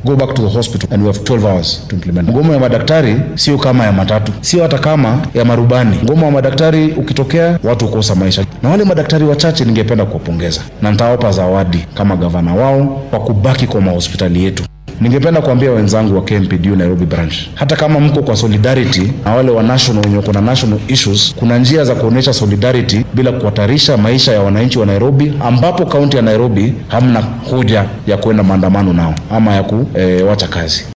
go back to the hospital and we have 12 hours to implement. Mgomo ya madaktari sio kama ya matatu, sio hata kama ya marubani. Mgomo wa madaktari ukitokea, watu hukosa maisha, na wale madaktari wachache ningependa kuwapongeza na nitawapa zawadi kama gavana wao kwa kubaki kwa mahospitali yetu. Ningependa kuambia wenzangu wa KMPDU Nairobi branch, hata kama mko kwa solidarity na wale wa national wenye wako na national issues, kuna njia za kuonyesha solidarity bila kuhatarisha maisha ya wananchi wa Nairobi, ambapo kaunti ya Nairobi hamna hoja ya kwenda maandamano nao ama ya kuwacha kazi.